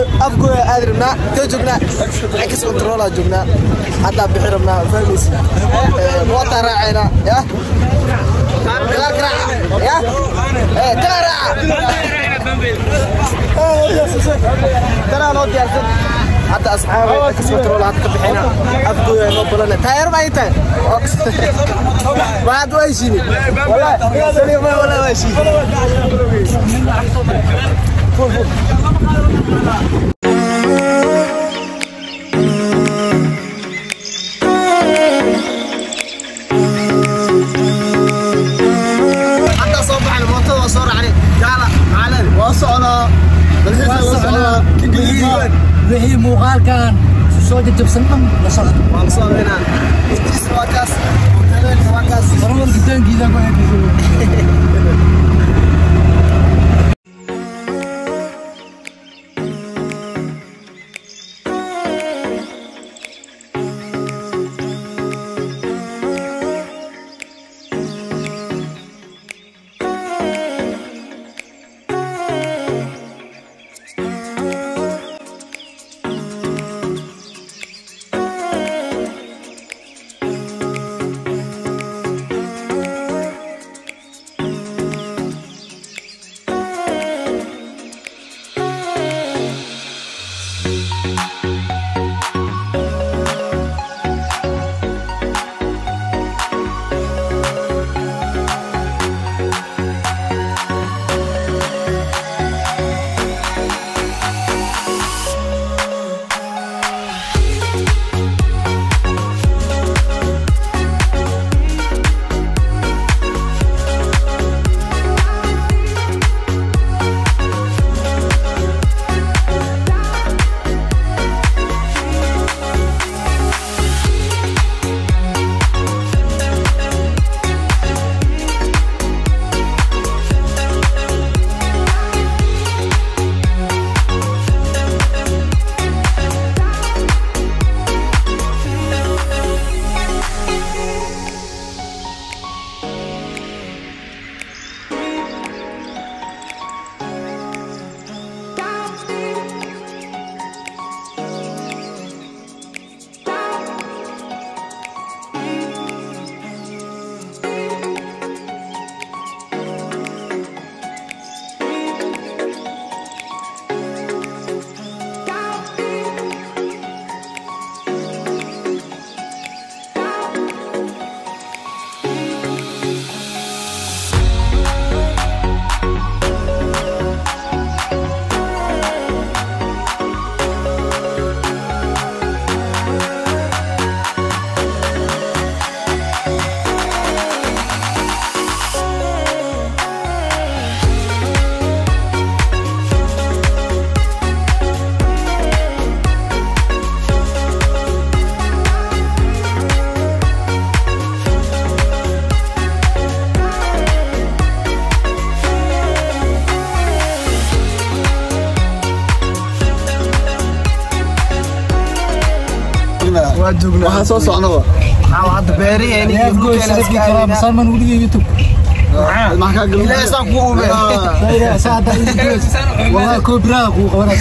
afgooya aadi rabnaa intee joognaa ex controlaa joognaa haddaa bixi rabnaa fahmaysi mootaa raacaynaa ya gadaal ka raaca ya Eh, tanaa raaca tanaa noo diyaarsan hadda asxaabe ex control hadda ka bixina afgooya noo balana taayar baa ii tahay ma hadda waa heshiini wallahi saliyo ma wallahi waa heshiini hadda soo baxay mootada waa soo raacnay jaala macalin waa socdaa dalxiiska la socdaa wixii muuqaalkan soo jajabsan dhan la socda waan soo raynaa iftiis waa kaas hoteelka waa kaas horumar gitaankiisa ku eegaysa waa joognaa waxaan soo socnaba waxaa hadda beeriheeni iyo dhulkeena iska aadinaa salman weliga youtube maxaa kaa galin ilaahay saan kugu ube wallahi koobiraada kuu qabana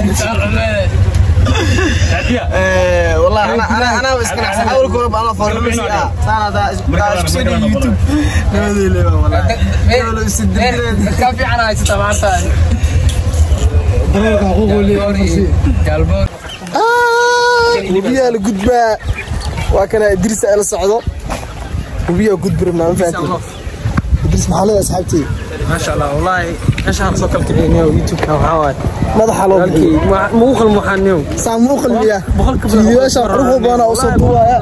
Eh, wallahi ana ana ana iska nacsan awalka hore baan la foornay ah saan hada isku soo dhigi youtube nabadeele wallahi wala isidireed ka fiican haysata maanta hubiyaa la gudbaa waa kana idris ay la socdo hubiyaa gudbi rabnaa ma fahanteen idris maxaa leedahay asxaabtey maasha allah wallaahi meeshaan soo kala kicinayo youtube-ka waxaa waaye madaxa loo bixiyo muuqal muxaaniyow saa muu qalbiyaa boqolkiiba fiidiyaasha quruxda badan oo soo duubaya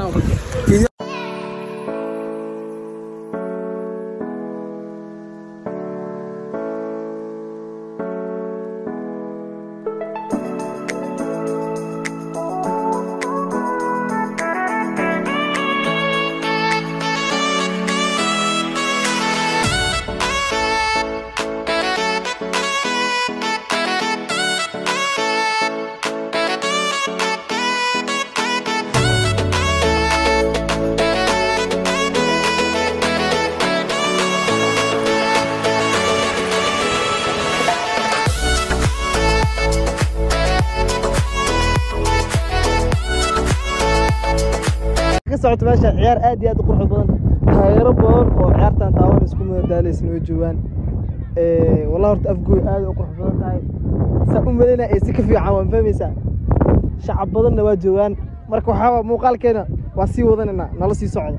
socoto meesha ciyaar aad iyo aad u qurux badan taageero badan oo ciyaartan taawan isku madadaalaysan way joogaan Ee, wallahi horta afgooy aad u qurux badan tahay saa u malaynaa ee si ka fiican waan fahmaysaa shacab badanna waa joogaan marka waxaa muuqaalkeena waa sii wadanaynaa nala sii socda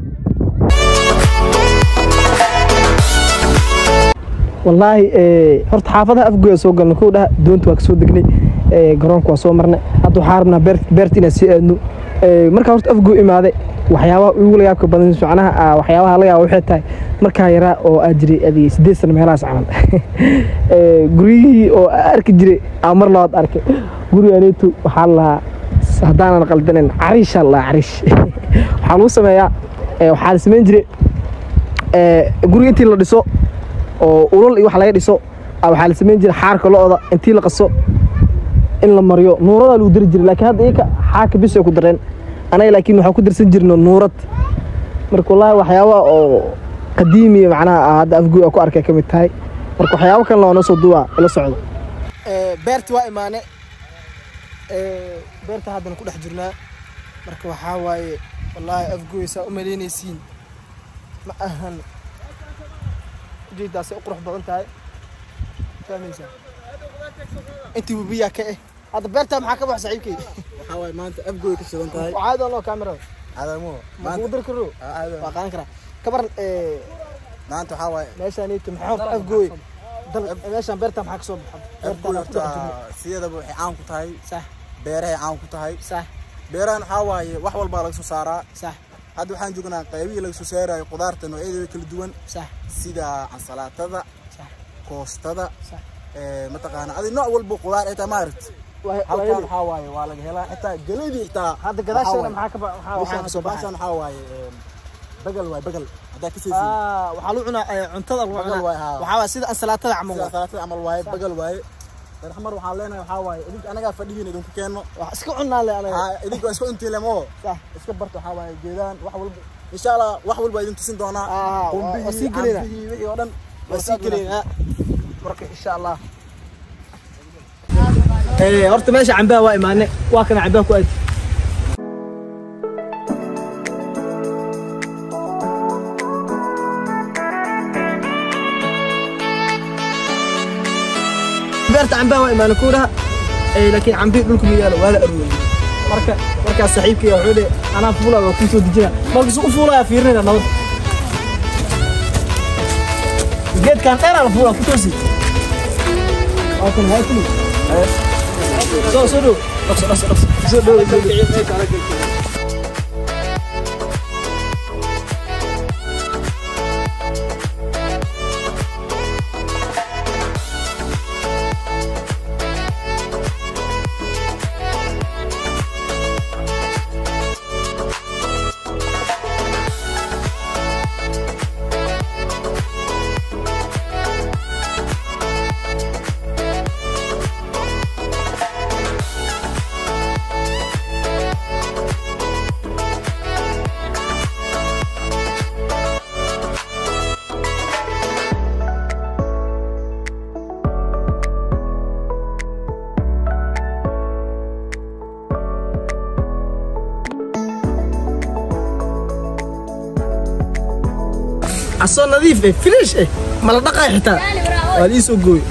wallaahi ee, horta xaafadaha afgooya soo galna kow dhaha doonta waa ka soo degnay ee, garoonka waa soo marnay hadda waxaa rabnaa beer beerta inaan sii aadno Ee, markaa horta afgoo imaaday waxyaabaha ugu layaabka badan macnaha ah, waxyaabaha laga yaaba waxay tahay markaa yaraa oo aad jiray adig sideed sano meelahaas camal Ee, guryihii oo aa arki jiray aa mar labaad arkay guriga aneetu waxaa la lahaa haddaanan qaldanayn cariishaa la lahaa cariish waxaa lagu sameeyaa ee, waxaa la samayn jiray ee, guriga intii la dhiso oo ulal iyo wax laga dhiso ah, waxaa la samayn jiray xaarka lo-da intii la qaso in la mariyo nuuradaa lagu dari jiray laakiin hadda iyaka xaarka bis ay ku dareen anaga laakiin waxaan ku darsan jirno nuurad marka wallaahi waxyaabaha oo qadiimiya macnaha ah, hadda afguy aan ku arkay ka mid tahay marka waxyaabo kalena waa noo soo duwaa ila socdo beerta waa imaane beerta haddana ku dhex jirnaa marka waxaa waaye wallaahi afguy saa u malaynaysiin ma ahan ujeedaasay u qurux badan tahay fahmaysaa intii webiyaa ka eh hadda beertaa maxaa ka bax saaxiibkay waxaa waaye maanta afgooy ka shidan tahay waxaa doon loo kaamirada cadamo ma kugu dari karo waa qaadan karaa kabaran maanta waxaa waaye meeshaaniito maxaa horta afgooy dal meeshaan beertaa maxaa ka soo baxa afgooy beertaan horta ku dhex jirno siyadaba waxay caan ku tahay sax beerahay caan ku tahay sax beerahan waxaa waaye wax walbaa laga soo saaraa sax hadda waxaan joognaa qaybihii laga soo saarayo qudaarta noocyadeeda kala duwan sax sida ansalaatada sax koostada sax ee, mataqaana adi nooc walba qudaar ay tahay maaragt Waa- halkan waa- waxaa waaye waa laga helaa xitaa galeydii xitaa hadda gadaasheena waxaa maxaa ka ba- maxaa- waaye- waxaa ka soo baashan baxay waxaa waaye ee, bagal waay bagal haddaa ka seesin Ah, waxaa lagu cunaa eh, cuntada lagu Bagal cunaa waay, haa. waxaa waa sida ansalaatada camal sida waay. salaatada camal waaye bagal waaye darxamar waxaan leenahay waxaa waaye idinka anagaa fadhigiin idinku keenno wax iska cunaa le anaga Haa, idinka waa iska intiilemo Sax. iska barta waxaa waaye geedaan wax walba insha allah wax walba idin tusin doonaa Ah, waa- Qumbihii, waa sii gelaynaa. cambihii, wixii oo dhan waa sii gelaynaa marka insha allah Eh, horta meesha cambaha waa imaane waa kana cambaha ku aadi beerta cambaha waa imaane kuuraha laakiin cambihi dhulka miyaalo waa la arooriyey marka markaas saaxiibkay wuxuu dhe anaa fuulaa waa kuu soo dejina markasu u fuulaya fiirinayna nabad geedkan dheeraa la fuulaa ku toosi waa kan haa kuli soo soo dhow dhaqso dhaqso dhaqso soo dhow soo dhow asoo nadiif eh finish eh mala dhaqay xitaa waa lii soo gooy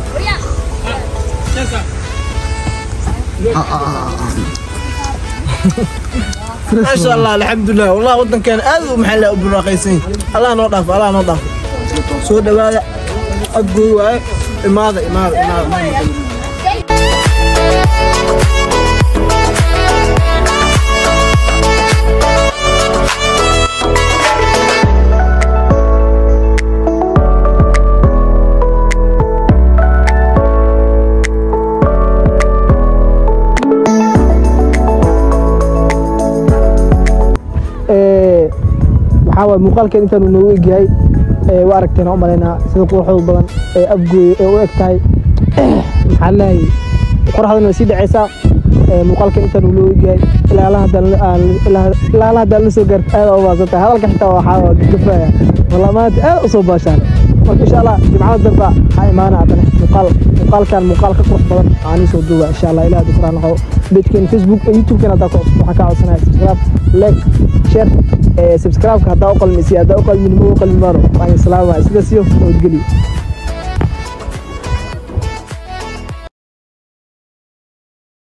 maasha allah alxamdulilah wallah wadankeena aad u maxaa la u buraaqaysan allah noo dhaafo allah noo dhaafo soo dhawaada cod gooy waaye imaada imaada imaada Ee, waxaa waay muuqaalkeen intaanu noogu egyahay ee, waa aragteen u malaynaa sida quruxda badan ee afgooye ee u eg tahay maxaa leeyahay qoraxdana way sii dhacaysaa ee, muuqaalkeen intaanu noogu egyahay ilaa ala haddaan la- aan- ilaa ilaa ala haddaan la soo gaarto aad u baahsan tahay hadalka xitaa waxaa waa gafaya walla maanta aad u soo baashaan marka insha allah jimcada dambe ha imaana haddana muuqaal muuqaalkan muuqaal ka qurux badan aan soo duuba insha allah ilaah dukraa noqo pagekeen facebook youtube-keen haddaa ku cusub waxaan kaa codsanaya subscribe like share subscribe-ka haddaa u qalmisi haddaa u qalmin ma u qalmi maano waan salaama sidaas iyo nabadgelyo